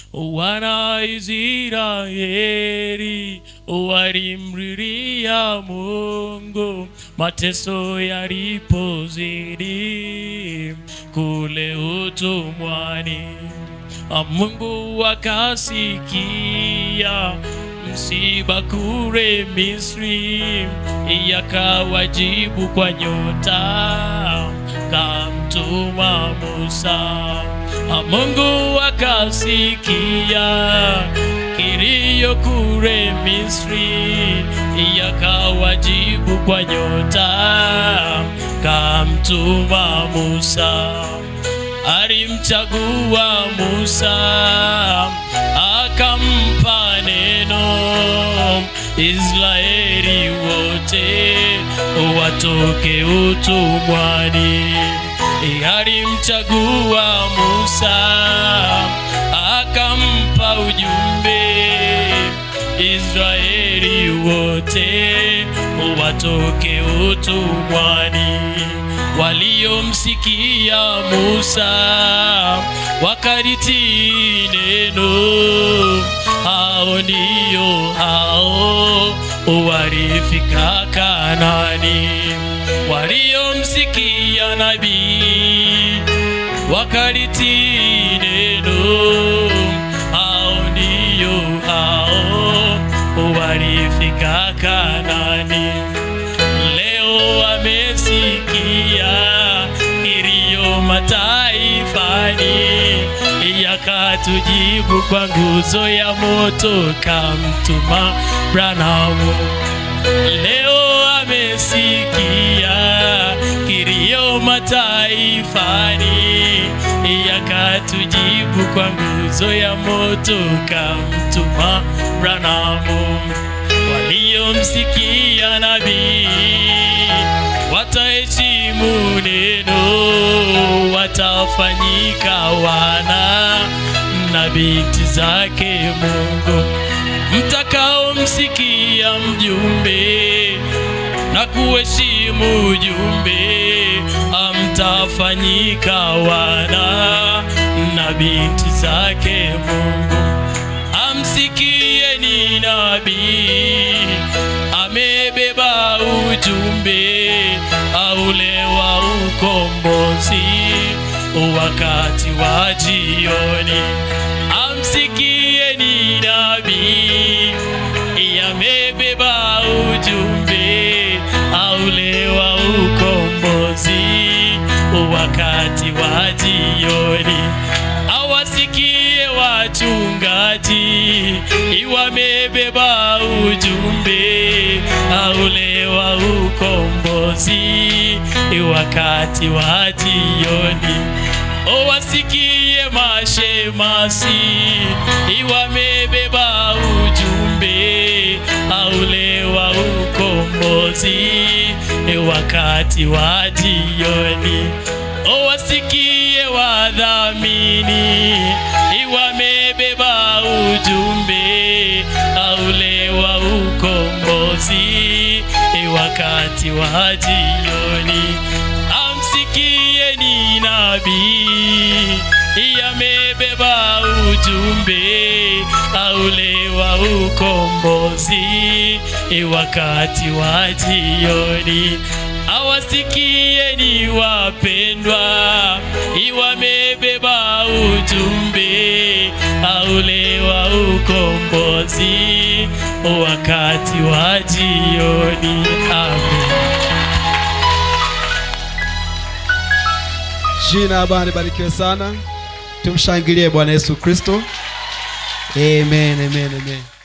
wana Israeli walimlilia Mungu mateso yalipozidi kule utumwani. Mungu akasikia msiba kule Misri, yakawajibu kwa nyota, kamtuma Musa. Mungu akasikia kilio kule Misri, yakawajibu kwa nyota, kamtuma Musa alimchagua Musa akampa neno, Israeli wote watoke utumwani. Alimchagua Musa akampa ujumbe, Israeli wote watoke utumwani waliomsikia Musa wakalitii neno, hao ndio hao walifika Kanani. Waliomsikia nabii wakalitii neno, hao ndio hao walifika Kanani. Leo wamesikia kilio mataifani, yakatujibu kwa nguzo ya moto, kamtuma Branamu. Leo wamesikia kilio mataifani, yakatujibu kwa nguzo ya moto, kamtuma Branamu. Waliomsikia nabii wataheshimu neno, watafanyika wana na binti zake Mungu. Mtakaomsikia mjumbe na kuheshimu ujumbe, amtafanyika wana na binti zake Mungu. Amsikieni nabii amebeba ujumbe aule wa ukombozi wakati wa jioni. Amsikieni nabii amebeba ujumbe aule wa ukombozi wakati wa jioni. Awasikie wachungaji wamebeba ujumbe aule wa ukombozi wakati wa jioni. Wasikie mashemasi wamebeba ujumbe aule wa ukombozi wakati wa jioni. Wasikie wadhamini wamebeba ujumbe aule wa ukombozi wakati wa jioni. Amsikieni nabii amebeba ujumbe aule wa ukombozi wakati wa jioni. Awasikieni wapendwa, wamebeba ujumbe aule wa ukombozi wakati wa jioni. Amen. Jina la Bwana libarikiwe sana. Tumshangilie Bwana Yesu Kristo. Amen, amen, amen.